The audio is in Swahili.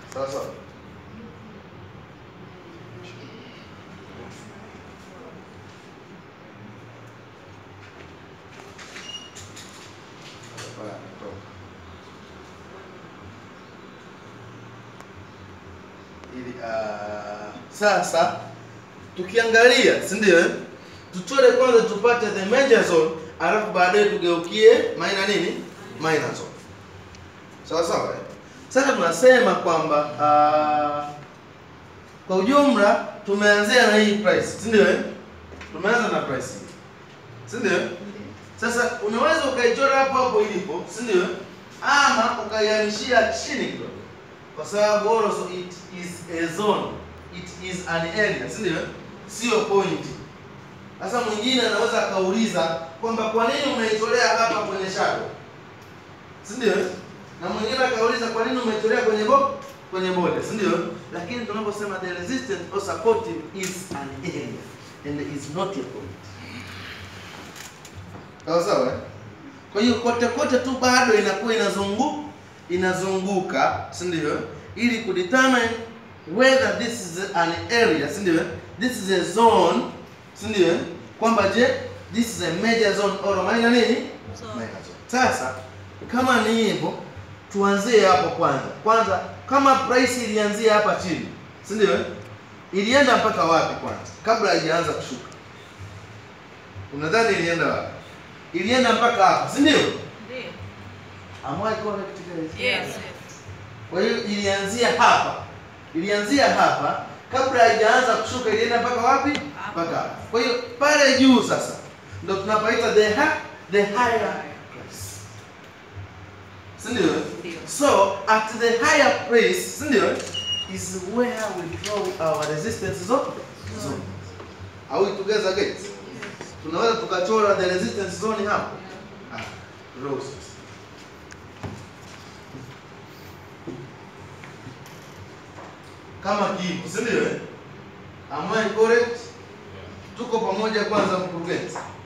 sawa sawa Hapa ametoka. ili ah, sasa tukiangalia si ndio eh? tuchore kwanza tupate the major zone alafu baadaye tugeukie minor nini minor zone sawa sawa eh? sasa tunasema kwamba ah, kwa ujumla tumeanzia na hii price si ndio eh? tumeanza na price hii si ndio sasa unaweza ukaichora hapo hapo ilipo si ndio ama ukaihamishia chini kidogo kwa sababu also it is a zone it is an area si ndio sio point sasa mwingine anaweza akauliza kwamba kwa nini umeitolea hapa kwenye shadow si ndio na mwingine akauliza kwa nini umeitolea kwenye bo kwenye bode si ndio lakini tunaposema the resistance or supportive is an area and is not a point sawa sawa eh? kwa hiyo kote kote tu bado inakuwa inazungu inazunguka si ndio ili kudetermine whether this is an area si ndio this is a zone si ndio kwamba je this is a major zone or a minor nini minor zone sasa kama ni hivyo tuanzie hapo kwanza kwanza kama price ilianzia hapa chini si ndio ilienda mpaka wapi kwanza kabla haijaanza kushuka unadhani ilienda wapi ilienda mpaka hapa si ndio Ndio. am I correct guys Yes. kwa hiyo ilianzia hapa ilianzia hapa kabla haijaanza kushuka ilienda mpaka wapi mpaka hapa kwa hiyo pale juu sasa ndo tunapaita the ha the higher price si ndio Ndio. so at the higher price si ndio is where we draw our resistance zone zone are we together guys tunaweza tukachora the resistance zone hapo ah draw sasa kama kipo si ndio eh? am I correct tuko pamoja kwanza mkurugenzi